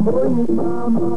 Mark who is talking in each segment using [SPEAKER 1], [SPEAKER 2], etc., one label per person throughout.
[SPEAKER 1] oyin mama.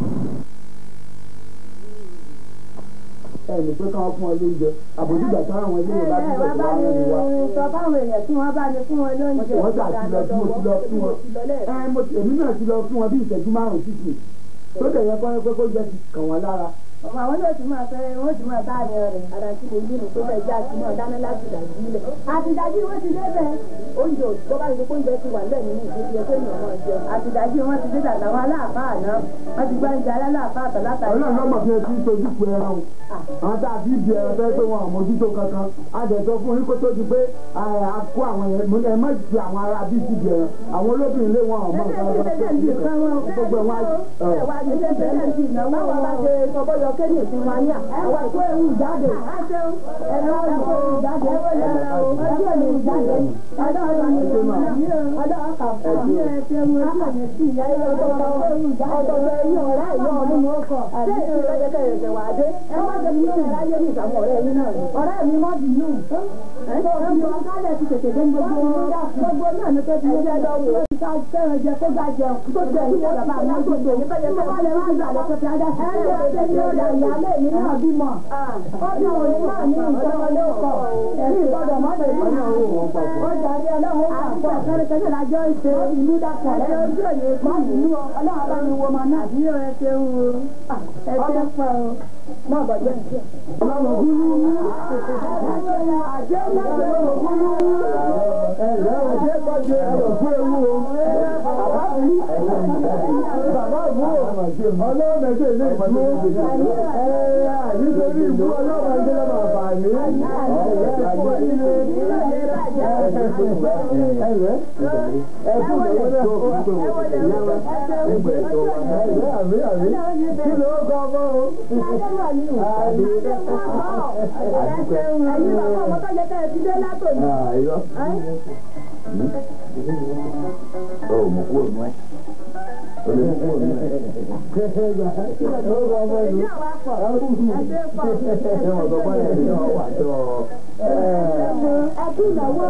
[SPEAKER 1] ẹnì pé káwọn fún ọ lóúnjẹ àbójúgbà táwọn àwọn ilé yẹn bá tún bẹ̀rẹ̀ wá rẹ̀ wá.
[SPEAKER 2] sọ fáwọn èèyàn tí wọ́n bá ní fún wọn lóúnjẹ.
[SPEAKER 1] wọ́n gbà tí lọ tí mo ti lọ fún wọn. ẹ mo ti èmi náà ti lọ fún wọn bí ìṣẹ́jú márùn-ún sísè tó dẹ̀ yẹ kọ́ pé kó jẹ́ ti kàn wọ́n lára.
[SPEAKER 2] ọmọ àwọn yóò ti máa fẹ́ wọ́n ti máa bá àmì rẹ̀ ara tí mo gbé nù pé bẹ́ẹ̀ jẹ́ àti náà dáná láti dàjú ilẹ̀. àtìdájú wọn ti dé bẹ́ẹ̀ oúnjẹ tó bá yẹ kó oúnjẹ ti wà lẹ́nu ní ìdíje yẹ kéèyàn máa jẹ. àtìdájú wọn ti dé dàgbà wọn aláàfáà náà wọ́n ti gbá oúnjẹ aláàfáà tọ̀ látàrí.
[SPEAKER 1] ọlọ́run lọ́mọ fi etí sojú pé ẹran o àwọn tá a fi di ẹran fẹ́ pé wọn ò mójútó kankan a dẹ̀ sọ fún yín kó tó di pé a kó àwọn yẹn mo ní ẹ má ti àwọn ará bíi ti di ẹran àwọn olóbìnrin lé wọn ọmọ nǹkan ọgbà tó ti kàn gbogbo ẹ̀ wọn á.
[SPEAKER 2] báwo bá ṣe sọ́bọ́yọ kéde ìfún wa ní àwọn ìkó ewu jáde. ẹ̀rọ ìkó ewu jáde. ọjọ́ ìlú jáde. ọjọ́ ìlú jáde. ọjọ́ ọkà fún mi. ẹ̀fẹ̀ mu ojú ẹ̀mí sí ìyá ilé ọjọ́ ewu jáde. ọjọ́ ẹ̀yìn ọ̀rẹ́ ìyá ọdún mọ́ kọ̀. ṣé ìlú lọ́jọ́ kẹrẹ̀ ṣẹ̀ wá dé? ẹ má jẹ́ kí ní ẹ̀ráyé ní ìsàmù ọ̀rẹ́ yín náà. ọ̀rẹ́ mi mọ́ bínú. ẹ̀fọ́ kálẹ̀ ti tètè dé gbogbo gbogbo náà ní pé ti ṣe lọ́wọ́. ká fẹ́ràn jẹ kó gbà jẹun. tó jẹ ìyá bàbá mi àgbègbè yìí tó yẹ kó wà lè má gbà lọ́kọ̀ tí a dá sí. ẹ̀rọ ṣe ní ọ̀dà ìyálé mi náà bímọ. ó bí òun náà ní ìjọmọlé ọkọ̀. ẹ̀rí ìgbọ́dọ̀ mọ́tò ìgbọ́dọ̀ ó jàre ọlọ́run ó kà pọ̀ kẹ́rẹ́kẹ́rẹ́ lájọ́ ìṣe ìlú dàpọ̀ ẹ̀ ojú òye má nínú ọlọ́run bá mi wo ọmọ náà. àbí ẹ ṣe ń wo ẹ ṣe ń pọ̀ o. mọ̀ bọ̀ jẹ́ ìṣe.
[SPEAKER 1] ọlọ́run gúrú
[SPEAKER 2] àjẹ́ mọ́tò ògúrú.
[SPEAKER 1] ẹ̀rẹ́ òjé kọjú ẹ̀rọ fún ewu o. bàbá mi bàbá mi o ọlọ́run ẹ̀jẹ̀ ilé ìdúró. ẹ̀ẹ́ nítorí ìlú ọlọ́run ẹ̀jẹ̀ lọ́mọ àǹfààní. ẹ̀rẹ́ ẹ̀fún ìwé náà. àmì àmì kí ló kọ́ ọmọ o.
[SPEAKER 2] Ẹ̀yin bàbá ọmọ tó jẹ́ kẹ́ ẹ ti dé látòní.
[SPEAKER 3] Ayọ̀. Ó mú kúrò nù ẹ́. Ó lè mú kúrò nù ẹ́.
[SPEAKER 2] Èyí àwa pọ̀, ẹgbẹ́ pọ̀.
[SPEAKER 3] Ṣé wọ́n sọ fún ẹ̀ ní ọ̀wà tó
[SPEAKER 2] Ẹkú ìnáwó.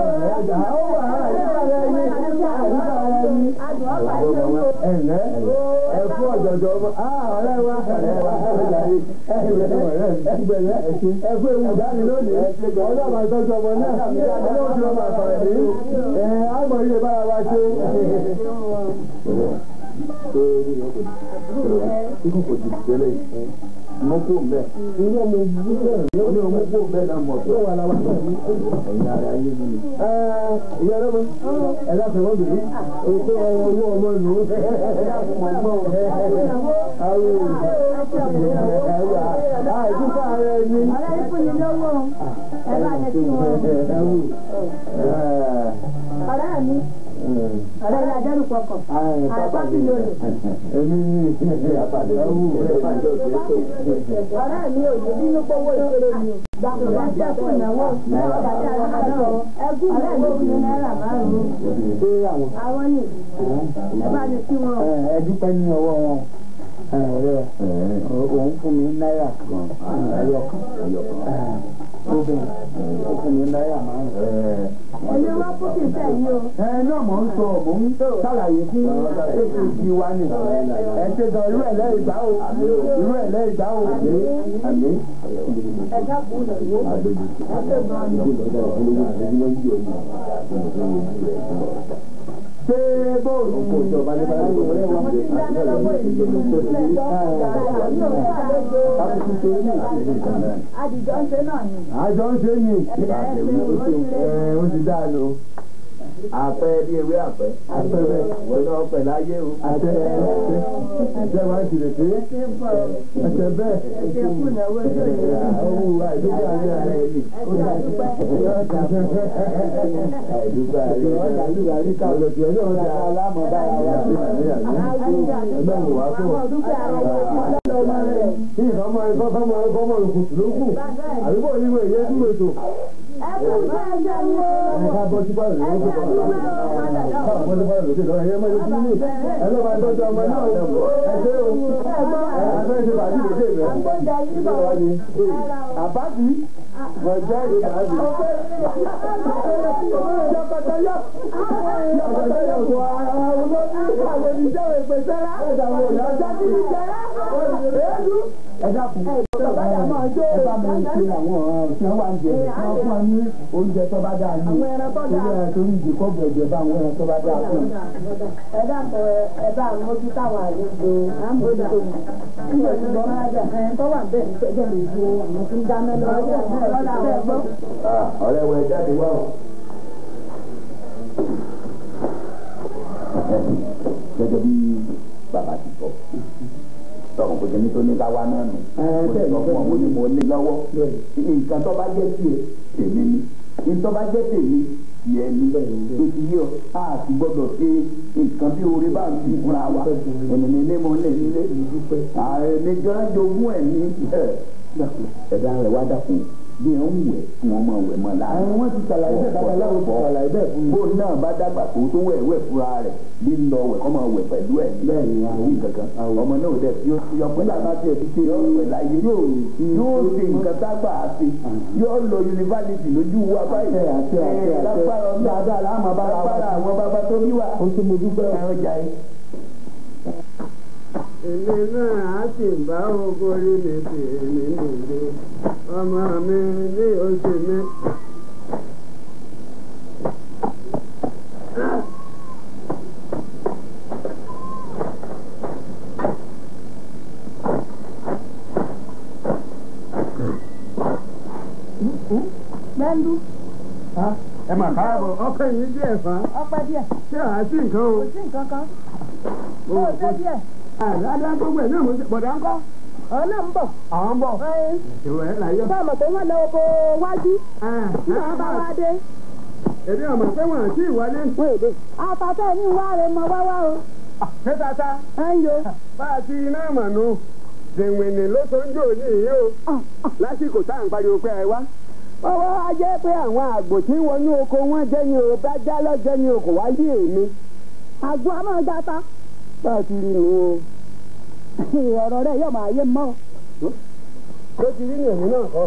[SPEAKER 1] ẹ̀lẹ́ ẹ̀fún ọ̀jọ̀jọ̀ ọmọ ọ̀rẹ́ wa ẹgbẹ̀rẹ́ ẹ̀fún ewu dání lónìí ọlọ́run àtọ́jú ọmọ náà ọlọ́run tí wọ́n máa fà ní ẹ̀ àmọ̀ ilé bára wa ṣe.
[SPEAKER 3] Ikú kò jù tẹ́lẹ̀ mú kó mbẹ́.
[SPEAKER 1] ilé ọmọ ìlú náà
[SPEAKER 3] Ó ní ọmọ kó mbẹ́ náà mọ̀ tó.
[SPEAKER 1] ló wà láwa náà ní.
[SPEAKER 3] Ẹ̀yin ara ayé mi ni.
[SPEAKER 1] ìyá ọlọ́mọ ẹ̀dá fẹ̀wọ́n bìrì ètò owó ọmọ ìlú ẹ̀dá fún ọmọ àìsíkà ara ẹni.
[SPEAKER 2] Ọ̀rẹ́ ìfúnni lówó. Ẹ bá ní kí wọ́n. Ọ̀rẹ́ mi. Ọ̀rẹ́ mi ajẹ́rù pọkàn. Àìpá sí lóye.
[SPEAKER 1] Èmi ní
[SPEAKER 3] Àpàdé tó kù ẹ̀ bá jọ sí ètò.
[SPEAKER 2] Ọ̀rẹ́ mi ò ní bínú pówó ìṣeré mi o. Gbàgbọ́ sí ẹkú ìnáwó. Ọ̀rẹ́ mi ẹkú ìnáwó fún náírà márùn-ún.
[SPEAKER 1] ṣé àwọn
[SPEAKER 2] Àwọn ní ẹ bá ní kí wọ́n.
[SPEAKER 1] ẹ dúpẹ́ ní ọwọ́ wọn ọ̀rẹ́ òun fún mi náírà kan ẹyọ kan obìnrin ó fún mi náírà márùn-ún.
[SPEAKER 2] Èmi wá fún kì í sẹ́yìn o.
[SPEAKER 1] ẹ náà mò ń sọ mò ń ṣàlàyé fún ètò ìdí wa ni ẹ ṣe gan irú ẹ̀ lẹ́yìn gbá o irú ẹ̀ lẹ́yìn gbá o.
[SPEAKER 3] Àmì.
[SPEAKER 2] Ẹ dákun ìnáwó.
[SPEAKER 3] Àgbèjì.
[SPEAKER 2] Ẹ ṣe gan ni.
[SPEAKER 1] ṣé bóòlù
[SPEAKER 3] Kò sí ọba ní báyìí ló wọlé wọn.
[SPEAKER 2] Mo ti dáná lọ́wọ́ ìlú mi.
[SPEAKER 3] Káfíńtì tó ní ìṣẹ̀lẹ̀ ìkànnì.
[SPEAKER 2] Àdìjọ́ ń ṣe náà ni.
[SPEAKER 1] àjọ ń ṣe yìí
[SPEAKER 3] Ẹ ó ti dáa lò. Àpẹ bí ewé àpẹ.
[SPEAKER 1] Àpẹẹrẹ.
[SPEAKER 3] Wọ́n náà pẹ̀ láyé o.
[SPEAKER 1] àtẹ ẹsẹ wa ń tilẹ̀ pé
[SPEAKER 2] Ṣé ń bọ̀?
[SPEAKER 1] ẹsẹ bẹ́ẹ̀
[SPEAKER 2] Ṣé kú ìnáwó tó yẹ?
[SPEAKER 1] owó àìdúgbò ayé ara ẹni.
[SPEAKER 2] Ẹ ṣe àdúpẹ́.
[SPEAKER 3] Àìdúgbà rí.
[SPEAKER 1] ọ̀dà lùwà rí ká lọ́jọ́ ẹ̀ náà dá aláàmọ̀ bára wa.
[SPEAKER 3] Ọlọ́run wá fún wa.
[SPEAKER 2] Àwọn dúkìá rẹ̀ wọ́n ti lọ́wọ́ ọmọ rẹ̀.
[SPEAKER 1] kí ìfọmọ ìfọmọ ìfọmọ ìkùtù ló kù àdúgbò oníwèé yẹn tún ètò
[SPEAKER 2] Ẹ kú iṣẹ́ ẹ̀jẹ̀ wo.
[SPEAKER 1] ẹ̀ka bọ́ sí pàrọ̀ lókè lọ́wọ́ ká bọ́ sí pàrọ̀ lókè lọ́wọ́ ẹ̀yẹ́ mọ́ ikú ní ẹ̀ lọ́ máa tọ́jú ọmọ náà ẹ̀ ṣe o ẹ̀ afẹ́ ṣe bàbí lókè rẹ̀
[SPEAKER 2] Àgbọ̀njà yìí bọ̀.
[SPEAKER 1] lọ́wọ́ ni àbábí ọjọ́ ìbàbí. ọjọ́ pẹ̀tẹ́ yọ ọjọ́ yọ kó ara wọn ló ní ìpàdé ti jẹ́ ìpè sẹ́rá. ọ̀jẹ̀ ti ti jẹ́rá. èédú. ẹ dákun ẹ bá mi ṣe àwọn ọ̀sẹ̀ wa ń jẹ wọ́n fún wa ní oúnjẹ tó bá dáa ní torí ẹ torí ìdíkọ́ bẹ̀jẹ̀ bá àwọn ẹran tó bá dáa fún un.
[SPEAKER 2] ẹ dàpọ̀ ẹ bá mójú táwọn àlejò àmójútó mi nígbà tí wọ́n máa jà ẹ̀ tó wà bẹ́ẹ̀ ní pẹ́jẹ́ lè wo àwọn tí ń dáná lọ́wọ́ lọ́dà bẹ́ẹ̀ gbọ́.
[SPEAKER 3] ọ̀rẹ́ wọ ẹ jáde wá o. gẹ́gẹ́ bí bàbá ti sọ tọkàn kò jẹ́ nítorí ká wá náà nù. mo ti sọ fún ọ mo ní mo ní lọ́wọ́ nǹkan tó bá jẹ́ tiẹ̀ tèmi ni nǹkan tó bá jẹ́ tèmi tiẹ̀ ni tó ti yí ọ a ti gbọ́dọ̀ ṣe nǹkan bí orí bá ń fi fúnra wa ènìyàn ní mo lè nílé ààrẹ gan jogún ẹ̀ ní ẹ̀dá rẹ̀ wá dàkún bí wọ́n ń wẹ̀ kí wọ́n máa wẹ̀ mọ́ láàrin
[SPEAKER 1] àwọn wọn ti ṣàlàyé bẹ́ẹ̀ babaláwo ti ṣàlàyé bẹ́ẹ̀ fún mi.
[SPEAKER 3] bóun náà bá dàgbà tó tó wẹ̀ wẹ̀ fúnra rẹ̀ bí ń lọ wẹ̀ kọ́ máa wẹ̀ pẹ̀lú ẹ̀
[SPEAKER 1] bẹ́ẹ̀ ni àwọn
[SPEAKER 3] àwọn kankan ọmọ náà dẹ̀ fi yọ pé lábá tiẹ̀ ti ṣe yọ pẹ̀ láyé yóò yóò ṣe nǹkan tágbà á ṣe yóò lọ yunifásitì lójú wa báyìí
[SPEAKER 1] àti àti àti àti
[SPEAKER 3] lágbára ọ̀gá
[SPEAKER 1] dáadáa láàmú bára wa
[SPEAKER 3] lágbára àwọn bàbá tó bí wa
[SPEAKER 1] ó tún mo dúpẹ́ o.
[SPEAKER 3] ẹ̀rọ jà yìí.
[SPEAKER 4] èmi náà á sì bá ogórí mi sí èmi nìyí ọmọ mi ní oṣù mi.
[SPEAKER 2] Bẹ́ńdú
[SPEAKER 4] ẹ mà káàbọ̀ ọkọ yìí díẹ̀ fa
[SPEAKER 2] ọpẹ́ díẹ̀
[SPEAKER 4] ṣé àá sí nǹkan o.
[SPEAKER 2] kò sí nǹkan kan ó ṣe díẹ̀
[SPEAKER 4] àdáadáa gbogbo ẹ̀ náà mo ṣe bọ̀dá ńkọ́.
[SPEAKER 2] ọ̀hún náà ń bọ̀.
[SPEAKER 4] àwọn ń bọ̀ ìwẹ̀ ẹ̀ láyọ̀.
[SPEAKER 2] bá a mọ̀ pé wọ́n lọ oko wájú tí wọ́n bá wá dé
[SPEAKER 4] èmi ọmọ pé wọn àti ìwọlé.
[SPEAKER 2] wọ́n èdè. àtàtà ní wá rẹ̀ mọ wáwá o.
[SPEAKER 4] ṣé tata
[SPEAKER 2] ẹ ń yo.
[SPEAKER 4] bá a ti iná mọ̀nù dèwìnì ló tó ń jò ní ìyí o lásìkò tá à ń pariwo pé ẹ wá. ọwọ́ á jẹ́ pé àwọn àgbò tí ń wọnú oko wọn jẹ́ ni o bá já lọ́jọ́ ni o kò wá yé èmi.
[SPEAKER 2] àgbo àmọ́ gata.
[SPEAKER 4] bá a ti rí nu o.
[SPEAKER 2] ọ̀rọ̀ rẹ̀ yóò máa yé mọ́.
[SPEAKER 4] ló ti rí ní èmi náà kọ́.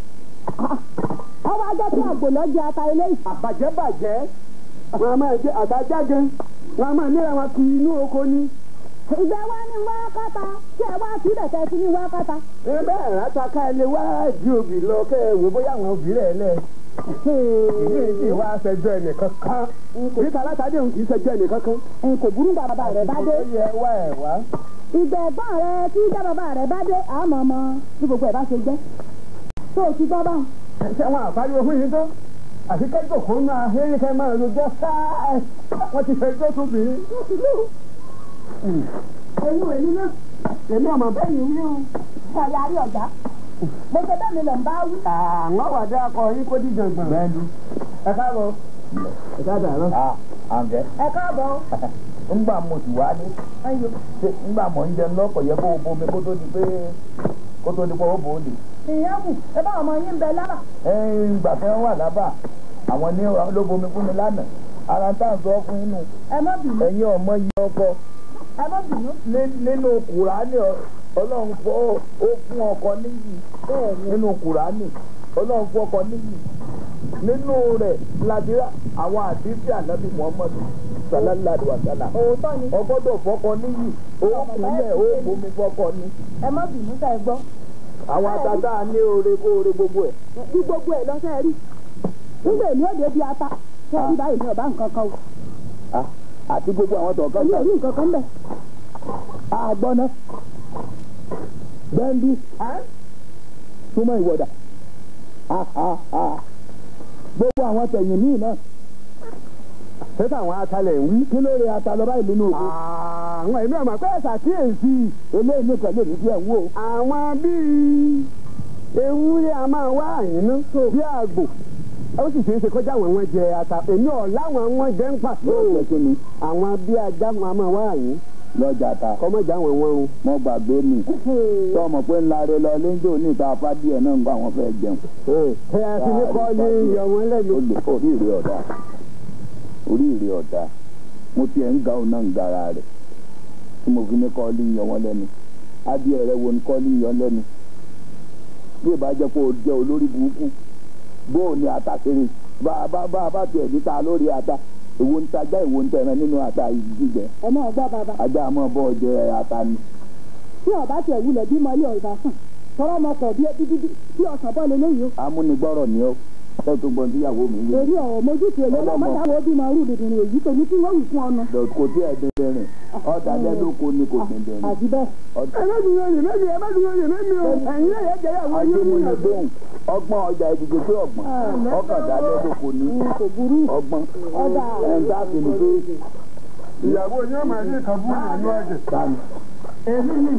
[SPEAKER 2] ọwọ́ ajá tí àgbò lọ jẹ ata ilé yìí.
[SPEAKER 4] àbàjẹ́ bàjẹ́ wọn a máa jẹ àtàjà gan wọn a máa níra wọn kiri inú oko ni.
[SPEAKER 2] ìgbẹ́ wa ní wá kátà tí ẹ wá sí ìdẹ̀tẹ̀ sí ní wá kátà.
[SPEAKER 4] ẹ bẹ́ẹ̀ ráta ká ẹ lè wá di òbí lọ kẹ́ ẹ wò bóyá àwọn òbí rẹ̀ lẹ̀. ìdí ìdí ìwà aṣẹjọ́ ẹnìkan kan. níta látàdé òun kì í ṣẹjọ́ ẹnìkan kan.
[SPEAKER 2] n kò burú bàbá rẹ̀ bá dé.
[SPEAKER 4] ó yẹ wá ẹ̀ wá.
[SPEAKER 2] ìgbẹ́ ẹ̀gbọ́n rẹ̀ tí ìjà bàbá rẹ̀ bá dé àmọ́ ọmọ bí gbogbo ẹ̀ bá ṣe jẹ́. tó o ti gbọ́ báwọn.
[SPEAKER 4] ṣé wọn àpáriwo fún yín tó àti kẹ́kọ̀ọ́ kó máa hẹ́rì kẹ́ máa rojọ́ sáà wọ́n ti fẹ́ tó tóbi.
[SPEAKER 2] ẹ̀yin òní náà.
[SPEAKER 4] èmi ọmọ bẹ́ẹ̀ ni wí o.
[SPEAKER 2] ṣàyà rí ọ̀gá. mo ṣe bẹ́ẹ̀ mi lọ ń bá wí.
[SPEAKER 4] àwọn wàdí akọ yín kó díjọ gbọ̀n.
[SPEAKER 3] bẹ́ẹ̀ni
[SPEAKER 4] ẹ káàbọ̀. ẹ káàbọ̀ àná.
[SPEAKER 3] àǹfẹ́
[SPEAKER 2] ẹ káàbọ̀.
[SPEAKER 3] ńgbà mo sì wá ní
[SPEAKER 2] ẹyọ.
[SPEAKER 3] ṣé ńgbà mo ń jẹun lọ́pọ̀ yẹ kó o bomi kó tó di pé kó tó di pé ó bò ó lè.
[SPEAKER 2] ìyẹn kù ẹ bá ọmọ yín bẹ lára.
[SPEAKER 3] ẹ̀ẹ́n ìgbà tí wọ́n wà lábà àwọn ní ló bomi fún mi lánàá ara ń tàn sọ fún inú
[SPEAKER 2] ẹ má bínú.
[SPEAKER 3] ẹ̀yin ọmọ yìí ọkọ
[SPEAKER 2] ẹ má bínú.
[SPEAKER 3] ní- nínú kùránì ọ- ọlọ́run fọ́ ó fún ọkọ níyì nínú kùránì ọlọ́run fún ọkọ níyì nínú rẹ̀ ladira àwọn àdìsí ànábì muhammadu sallallahu alaihi wa sallam
[SPEAKER 2] òótọ́ ni.
[SPEAKER 3] ọgbọ́dọ̀ fọkọ níyì ó kúnlẹ̀ ó bomi fọkọ ni
[SPEAKER 2] ẹ má bínú sẹ́ ẹ gbọ́.
[SPEAKER 3] àwọn àtàtà ní oore kó oore gbogbo ẹ̀.
[SPEAKER 2] bí gbogbo ẹ̀ lọ sẹ́ ẹ rí. nígbà èmi ò dé bí ata. sẹ́ ẹ rí báyìí mi ò bá nǹkan kan o.
[SPEAKER 3] Ah, àti gbogbo àwọn tọ̀ọ̀kan
[SPEAKER 2] èmi ò rí nǹkan kan bẹ̀.
[SPEAKER 3] àgbọ̀nà bẹ́ńdú súnmọ́ ìwọ̀dà gbogbo àwọn tẹ̀yìn míì náà
[SPEAKER 4] ṣé táwọn atalẹ̀ ń wí.
[SPEAKER 3] kí ló rí ata lọ báyìí nínú òkú
[SPEAKER 4] àwọn èmi ọmọ pé ṣàkíyèsí
[SPEAKER 3] eléyìí nìkan lè ní díẹ̀ ń wò
[SPEAKER 4] àwọn bíi ewúrẹ́ a máa wá àyínú bí àgbò ó sì ṣeé ṣe kọjá àwọn wọn jẹ ata èmi ọ̀ láwọn wọn jẹ ń pàṣẹ
[SPEAKER 3] yóò jẹ́ kí ni
[SPEAKER 4] àwọn bí ajá wọn a máa wá àyín
[SPEAKER 3] lọ́jà ta
[SPEAKER 4] kọ́mọ̀jà àwọn wọn run.
[SPEAKER 3] mo gbàgbé mi tọmọ pé ńlá rẹ lọ léńjọ ní ìta fádìẹ náà ń gbọ́ àwọn fẹ́ jẹun
[SPEAKER 4] ẹ ẹ ti ní kọ́ ní iyọ̀ wọn lẹ́nu.
[SPEAKER 3] ó lè orí ìrè ọ̀dà orí ìrè ọ̀dà mo tiẹ̀ ń ga òun náà ń gara rẹ̀ tí mo fi ní kọ́ọ́lì yan wọn lẹ́nu adìẹ rẹ wo ni kọ́ọ́lì yan lẹ́nu bí ìbá jẹ́ pé o jẹ́ olórí burúkú bóò ni àtàkèrè bá a bá bá a bá tiẹ̀ níta lórí ata èwo ń tajá èwo ń tẹran nínú ata jíjẹ
[SPEAKER 2] ẹ máa gbọ́ bàbá
[SPEAKER 3] ajá àmọ́ bọ́ jẹ ata ni.
[SPEAKER 2] tí ọba tiẹ̀ wulẹ̀ bímọ ilé ọ̀gá sàn tọrọ ọmọ pọ̀ bí bí bí bí ọ̀sán bọ́ lélẹ́yìí o
[SPEAKER 3] amúnigbọ́rọ̀ ni ó fẹ́ tó gbọ́n tíyàwó mi wí.
[SPEAKER 2] èrí ọ̀rọ̀ mójútó èyí ọmọ mọ́ta wo bímọ rú dìdìrín èyí tó ní kí wọ́n wì fún ọ̀nà
[SPEAKER 3] kò tí ẹ̀ dín rìn ọ̀dà lẹ́lóko ni kò dín rìn.
[SPEAKER 2] àti bẹ́ẹ̀
[SPEAKER 4] ẹ má dùn yẹn méjì ẹ má dùn yẹn méjì o ẹ̀yin náà yẹ jẹ́yàwó yín ní
[SPEAKER 3] ajémúni gbóhùn ọgbọ́n ọjà ìdìbò pé ọgbọ́n ọkàndá lẹ́lóko ni
[SPEAKER 2] kò burú
[SPEAKER 3] ọgbọ́n
[SPEAKER 2] ọ̀dà
[SPEAKER 3] ẹ̀ ń dáàbì ní pé
[SPEAKER 4] ìyàwó yín ọmọ ẹni kan fún ìyànú ẹ̀jẹ̀.
[SPEAKER 3] sani.
[SPEAKER 4] èmi ni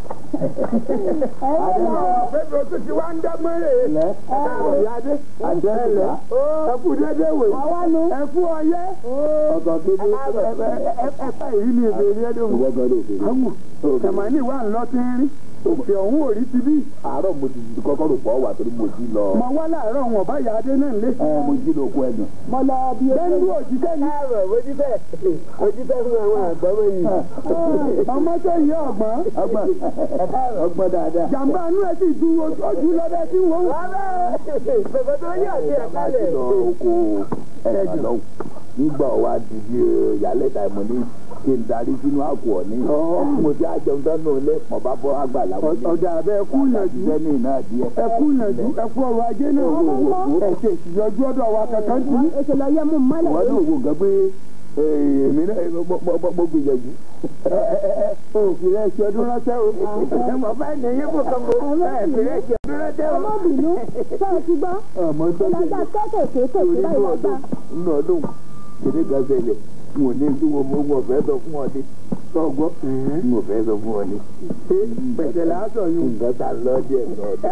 [SPEAKER 2] ẹ̀yẹ́ lọ
[SPEAKER 4] àfẹ́fẹ́ tó ti wá ń dá mọ́rẹ̀
[SPEAKER 3] ilẹ̀
[SPEAKER 4] ìyáde
[SPEAKER 3] àjẹsílá
[SPEAKER 4] ẹ kú dédé wè
[SPEAKER 2] àwa nu
[SPEAKER 4] ẹ kú ọyẹ
[SPEAKER 3] ọ̀tọ̀ kébé
[SPEAKER 4] ẹ̀fẹ́ yìí ni èbèrè ẹ̀dọ̀
[SPEAKER 3] ìwọ́gàn ló fèrè.
[SPEAKER 4] àwọn tẹ̀mánì wà ń lọ tí ń rí òkè ọ̀hún ò rí ti bí
[SPEAKER 3] àárọ̀ mo ti kọ́kọ́ rò pọ̀ wà torí mo ti lọ
[SPEAKER 4] mọ wá láàárọ̀ wọn bá ìyáde náà lé
[SPEAKER 3] ẹ mo jí lóko ẹ̀gàn.
[SPEAKER 2] mo lọ bí
[SPEAKER 4] bẹ́ńdú òjìká ni. káàrọ̀ ojúbẹ́ ojúbẹ́ fún àwọn àgbọ̀mọ̀ yìí. ọmọ tó yẹ ọ̀gbọ́n
[SPEAKER 3] ọgbọ́n ọgbọ́n dáadáa.
[SPEAKER 4] jàǹbá inú ẹ sì ju ojú lọ́dẹ tí wọ́n. bàbá tó yẹ àti
[SPEAKER 3] bàbá ti lọ oko ẹ̀gbọ́n lọ́wọ́ nígbà wa di bí ìyálẹ̀ta ìmọ̀ ní kí n darí sínú àpò ọ̀ní. mo ti àjẹun tán náà lé mọ̀ bá bọ́ àgbàlá wọn.
[SPEAKER 4] ọ̀dà abẹ́ ẹ kú yànjú
[SPEAKER 3] sẹ́ni náà díẹ̀.
[SPEAKER 4] ẹ kú yànjú ẹ kú ọrọ̀ ajé náà ẹ ṣe ìṣìyọjú ọ̀dọ̀ wa kankan tí.
[SPEAKER 2] ètò lọ yẹ mú mọ́lẹ̀
[SPEAKER 3] wọ́n ní òwò nǹkan pé èmi náà mo gbìyànjú.
[SPEAKER 4] òfin rẹ̀ ṣe ọdún ránṣẹ́ o. ẹ mọ̀ bá ní yín kò kàn mọ́ ẹ fi rẹ̀ ṣe ọdún ránṣẹ́ o.
[SPEAKER 2] ọmọbìnrin ṣé ẹ ti gbọ́
[SPEAKER 3] ọmọ tó ń
[SPEAKER 2] ìlàjà kéékèèké kéèké
[SPEAKER 3] torí
[SPEAKER 2] báyìí
[SPEAKER 3] inú
[SPEAKER 2] wọ́n gbà
[SPEAKER 3] ọdún inú ọdún kìnní kan ṣẹlẹ̀ n ò ní tí mo mọ mo fẹ́ sọ fún ọ ní sọgbọ́ n ò fẹ́ sọ fún ọ ní.
[SPEAKER 4] pẹ̀sẹ̀ làásọ̀ yìí.
[SPEAKER 3] nǹkan ta lọ díẹ̀ ní ọdún.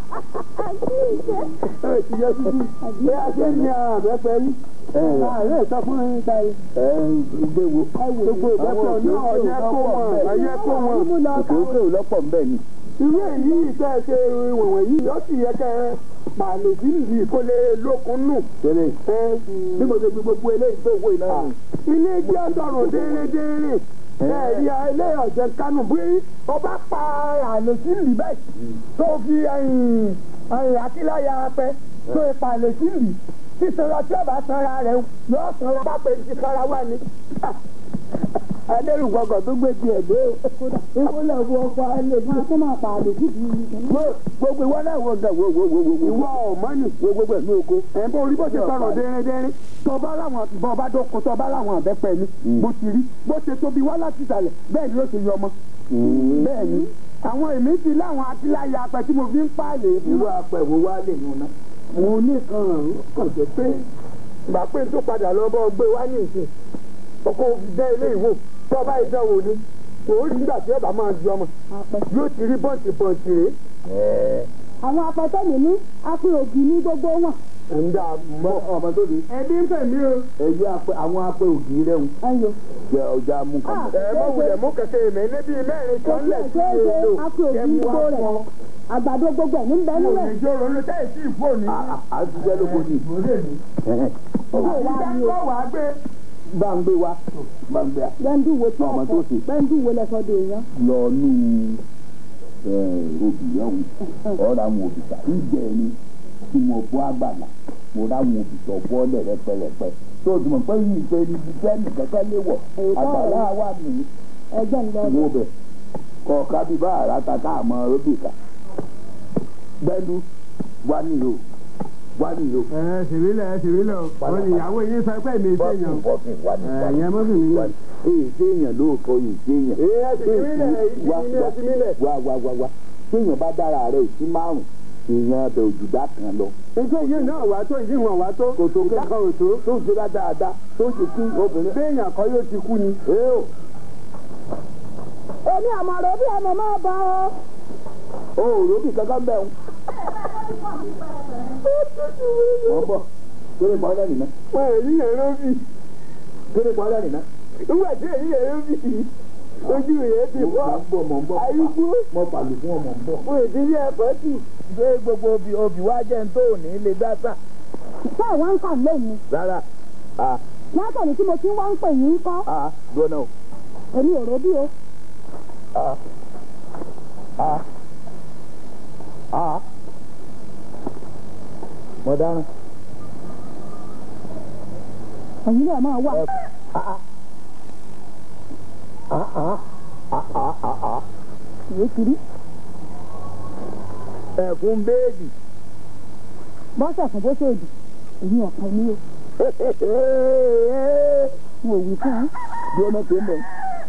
[SPEAKER 4] ẹ ti yẹ títí bí a ṣe ń ní àwọn àbẹ́fẹ́ yìí. ààrẹ sọ fún yín ta yìí.
[SPEAKER 3] ẹ gbé wo
[SPEAKER 4] gbogbo ìbẹ́fẹ́ náà ọ̀yẹ́ kó wọn ọ̀yẹ́ kó wọn.
[SPEAKER 2] mú lọ
[SPEAKER 3] òkè òkè ò lọ́pọ̀ ńbẹ ni.
[SPEAKER 4] irú èyí ìfẹ́ ṣe wọ̀nyí yìí ó sì yẹ kẹ́ pàlò sí ìlú kó lè lókun nù.
[SPEAKER 3] tẹ́lẹ̀ bí mo ṣe fi gbogbo eléyìí tó wò iná nù.
[SPEAKER 4] ilé jẹ́ ọ̀dọ̀rùn déédéé ẹ̀rí ilé ọ̀jẹ̀ kánú bí ọba pa àlè sí ìlú báyìí tó fi àkíláyà apẹ tó ipa àlè sí ìlú sísanra tí ọba sanra rẹ̀ yọ sanra bá pè sí sanra wà ní. adérùgbọ̀gọ̀ tó gbé tiẹ̀ dé o.
[SPEAKER 2] ewu lọ bu ọkọ alẹ bí wọn tó máa pa àlè síbi
[SPEAKER 3] Mo- gbogbo ìwọ náà wọ gà wo wo wo wo wo
[SPEAKER 4] ìwọ ọ̀mọ́nì
[SPEAKER 3] wo gbogbo ẹ̀ ní oko.
[SPEAKER 4] ẹ̀ bó orí bó ṣe sọ̀rọ̀ dẹ́rẹ́dẹ́rẹ́ tọba láwọn bọba dọ́kọ tọba láwọn àbẹ́pẹ́ ni bó ti rí bó ṣe tóbi wá láti ìsàlẹ̀ bẹ́ẹ̀ ni ó ṣe yọ ọmọ bẹ́ẹ̀ ni àwọn èmi ti láwọn akíláyà apẹ tí mo fi ń pààlè fún
[SPEAKER 3] irú apẹ̀wò wa lè nù náà.
[SPEAKER 4] mo ní kan kàn jẹ́ pé ìgbà pé tó padà lọ bọ́ gbé wá ní ìsìn ọkọ̀ dẹ́ ilé ìwò tọ́ba ìdánwò ni kò rí nígbà tí ọba máa di ọmọ yóò ti rí bọ́ǹtì bọ́ǹtì rèé
[SPEAKER 3] ẹ̀ẹ́
[SPEAKER 2] àwọn apẹtẹ mi ní apẹ ògì ní gbogbo wọn
[SPEAKER 4] ẹ̀ńdà
[SPEAKER 3] mọ ọmọ tó di.
[SPEAKER 4] ẹbí ń fẹ̀ mí o
[SPEAKER 3] èyí apẹ àwọn apẹ ògì rẹ ń
[SPEAKER 2] ẹyọ
[SPEAKER 3] jẹ ọjà mú kan.
[SPEAKER 2] Ah.
[SPEAKER 4] ẹ mọ wulẹ̀ mú kẹ̀kẹ́ mi níbi mẹ́rin kan lẹ̀ sí
[SPEAKER 2] ṣeéṣe
[SPEAKER 4] èlò
[SPEAKER 2] apẹ ògì ní gbogbo rẹ àgbàdo gbogbo ẹ ní bẹ́ẹ̀ nílẹ̀
[SPEAKER 4] ìjọ ronú tẹ́ ẹ̀ sí ìfóònù
[SPEAKER 3] a ti jẹ́ lóko ni.
[SPEAKER 2] owó wa ni o
[SPEAKER 4] ìdájọ́ wàá gbé
[SPEAKER 3] bá ń gbé wa bá ń gbé wa.
[SPEAKER 2] gbẹ̀ndú wo tí
[SPEAKER 3] Ọmọ
[SPEAKER 2] ọkọ
[SPEAKER 3] tó ṣe.
[SPEAKER 2] gbẹ̀ndú wo lẹ́sọ̀ dé èèyàn
[SPEAKER 3] lọ nú obì yẹn wò ọ̀rọ̀ àwọn òbí ta ìjẹ́ ni tí mo bọ́ àgbàlá mo rá àwọn òbí tó bọ́ lẹ̀ rẹpẹrẹpẹ tó o ti mọ̀ pé yìí ṣe ní ibi tẹ́ nìkan kẹ́ lé wọ̀ àgbàlá wà ní
[SPEAKER 2] ẹgbẹ́ ń lọ
[SPEAKER 3] wo bẹ̀ kọ̀ọ̀ká bí bá àràtà ká àmọ́ róbì ká gbẹ́ndú wá nìyó wá nìyó
[SPEAKER 4] ẹ ṣèwílẹ̀ ẹ ṣèwílẹ̀ o wọn ìyàwó yín sọ pé mi
[SPEAKER 3] bọ́ọ̀kì
[SPEAKER 4] ṣèyàn
[SPEAKER 3] bọ́ọ̀kì wá ní wá ní.
[SPEAKER 4] ẹ̀yẹ mọ́fì mi
[SPEAKER 3] wá ní. èyí séèyàn lóòótọ́ yìí séèyàn.
[SPEAKER 4] ẹ ti mílẹ̀ ìdí mi ẹ ti mílẹ̀.
[SPEAKER 3] wá wá wá wá séèyàn bá dára rẹ̀ sí márùn èèyàn abẹ òjùdá kan lọ.
[SPEAKER 4] iṣẹ́ yìí náà wá tó ìdí wọn wá tó
[SPEAKER 3] kò tó
[SPEAKER 4] ìdá kan ò tó
[SPEAKER 3] tó ń ṣe dáadáa tó ń ṣe kí obìnrin.
[SPEAKER 4] béèyàn kan yóò ti kú ni.
[SPEAKER 3] ee o
[SPEAKER 2] èmi àmọ̀ràn bí ẹnu máa bá ọ
[SPEAKER 3] ò róbì kankan bẹ́ẹ̀ ń. wọ́n bọ̀ kéré pọ̀ lẹ́nu náà
[SPEAKER 4] wọn èyí èrò bì
[SPEAKER 3] kéré pọ̀ lẹ́nu náà.
[SPEAKER 4] nígbà tí èyí èrò bì ojú rẹ̀ ti
[SPEAKER 3] mo
[SPEAKER 4] fọ́
[SPEAKER 3] ń bọ̀ mo ń bọ̀
[SPEAKER 4] àyíkú
[SPEAKER 3] mo pàlù fún ọmọ ń bọ̀.
[SPEAKER 4] fún ìdílé ẹ̀kọ́ tì.
[SPEAKER 3] ṣé gbogbo obì obì wá jẹ́ ń tó òní lè dá sà.
[SPEAKER 2] ṣé ìwọ ń kà lẹ́yìn
[SPEAKER 3] rárá a
[SPEAKER 2] látọ̀nù tí mo ti ń wá ń pè yín kọ́
[SPEAKER 3] a gbọ́nà o
[SPEAKER 2] èmi ò róbí o
[SPEAKER 3] a a a mo dáná
[SPEAKER 2] ẹ̀yin náà máa wà. ìwé kiri
[SPEAKER 3] ẹ̀kún béèdì
[SPEAKER 2] bọ́sẹ̀ fún bó ṣèdì èyí ọ̀kan ní o n ò wí fún yín
[SPEAKER 3] bí ọmọ tó ń bọ̀.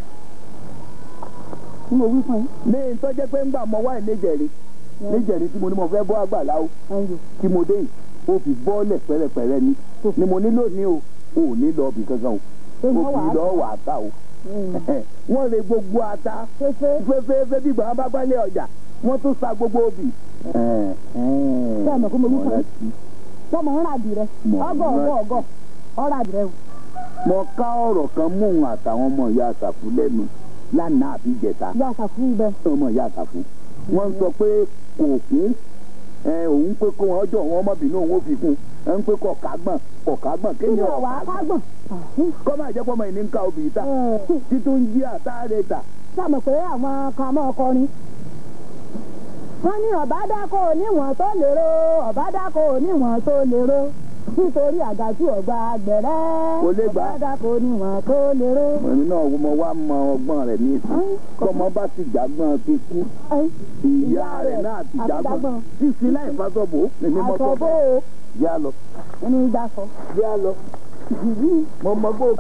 [SPEAKER 2] n ò wí fún yín
[SPEAKER 3] ní ìtọ́jẹ́ pé ńgbà mọ wáyé níjẹ̀rí níjẹ̀rí tí mo ní mo fẹ́ bọ́ àgbàlá o
[SPEAKER 2] ẹ̀yìn
[SPEAKER 3] tí mo dé yìí ó fi bọ́ọ̀lẹ̀ pẹ̀rẹ̀pẹ̀rẹ̀ ni ni mo nílò ní o ò ní lọ bì kankan o
[SPEAKER 2] tó
[SPEAKER 3] ó
[SPEAKER 2] ní
[SPEAKER 3] fi
[SPEAKER 2] wàá
[SPEAKER 3] lọ wà á ta o wọ́n lè gbogbo ata
[SPEAKER 2] fẹ́fẹ́
[SPEAKER 3] fẹ́fẹ́fẹ́ bí gbàgbọ́n bá gbálẹ̀ ọjà wọ́n tún sa gbogbo obì.
[SPEAKER 2] Bẹ́ẹ̀ mọ̀ pé mo wí fún yín. tọmọ ń rà dì rẹ
[SPEAKER 3] Mọ̀ ń
[SPEAKER 2] ọgọ
[SPEAKER 3] rà-
[SPEAKER 2] ọgọ ọgọ ọrà dì rẹ o.
[SPEAKER 3] mo ká ọ̀rọ̀ kan mú òun àtàwọn ọmọ ìyá àṣàfù lẹ́nu lánàá àbí ìjẹta
[SPEAKER 2] ìyá àṣàfù ibẹ̀
[SPEAKER 3] ọmọ ìyá àṣàfù wọ́n sọ pé kò kún ẹ, òun pé kó wọn ọjọ́ wọn ọmọbìnrin òun ó fi kún ẹ ń pé kọ̀ kágbọ̀n kọ̀ kágbọ̀n
[SPEAKER 2] kí ni
[SPEAKER 3] kéèyàn
[SPEAKER 2] ọ̀wá kágbọ̀n.
[SPEAKER 3] kọ́ máa jẹ́ pọ́mọ ìní ń ka obì ta títún ń jí àtàrẹ ta
[SPEAKER 2] sàmọ̀ pé àwọn kan mọ́ ọkọrin. wọ́n ní ọ̀bá dákọ̀ oníwọ̀n tó lérò ọ̀bá dákọ̀ oníwọ̀n tó lérò nítorí àgàtú ọ̀gbà gbẹ̀rẹ́
[SPEAKER 3] Kò lè gbà.
[SPEAKER 2] ọ̀bá dákọ̀ oníwọ̀n tó lérò.
[SPEAKER 3] èmi náà mo wá mọ ọgbọ́n rẹ̀ ní ìsìn kọ́mọ bá ti jágbọ́n ti kú ìyá rẹ̀ náà ti
[SPEAKER 2] àti
[SPEAKER 3] jágbọ́n
[SPEAKER 2] jágbọ́n.
[SPEAKER 3] sísìn láì fásọ̀bò èmi mọ́ sọ
[SPEAKER 2] àtọ̀bó o
[SPEAKER 3] yá lọ
[SPEAKER 2] ẹni ìjà sọ.
[SPEAKER 3] yá lọ mo mọ gbó.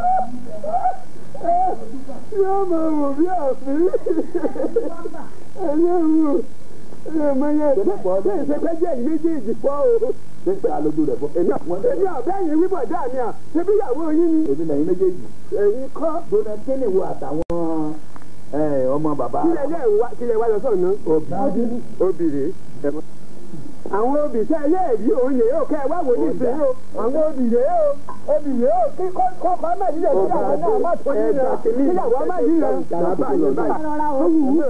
[SPEAKER 4] yóò máa wò bí àfin ẹlẹ́rù ẹ̀mọye ṣé ìṣèpẹ́jẹ́ yìí méjèèjì pọ̀ o.
[SPEAKER 3] pípẹ́ alójú rẹ̀ fọ́ èmi àpọ́n
[SPEAKER 4] èmi ọ̀bẹ́yìn wíbọ̀ dáa ni à ṣebí ìyàwó yín ni
[SPEAKER 3] èmi lẹ́yìn méjèèjì.
[SPEAKER 4] ẹ̀yin kọ́
[SPEAKER 3] gbóná kíni wo àtàwọn ẹ, ọmọ bàbá
[SPEAKER 4] kílẹ̀ yẹ̀ wá kílẹ̀ wá lọ sọ̀nà
[SPEAKER 3] obì
[SPEAKER 4] obìnrin àwọn obì tẹ́ ẹ yẹ́ èyí òun yẹ̀ ó kẹ́ ẹ wá wò ní ìsìn o àwọn obì yẹ̀ ó obì yẹ̀ ó kí kọ́kọ́ má yí lẹ̀ kíyàwó náà má tó yí lẹ̀ kíyàwó má yí lẹ̀ bàbá yẹn báyìí.
[SPEAKER 2] rọra o wù ú.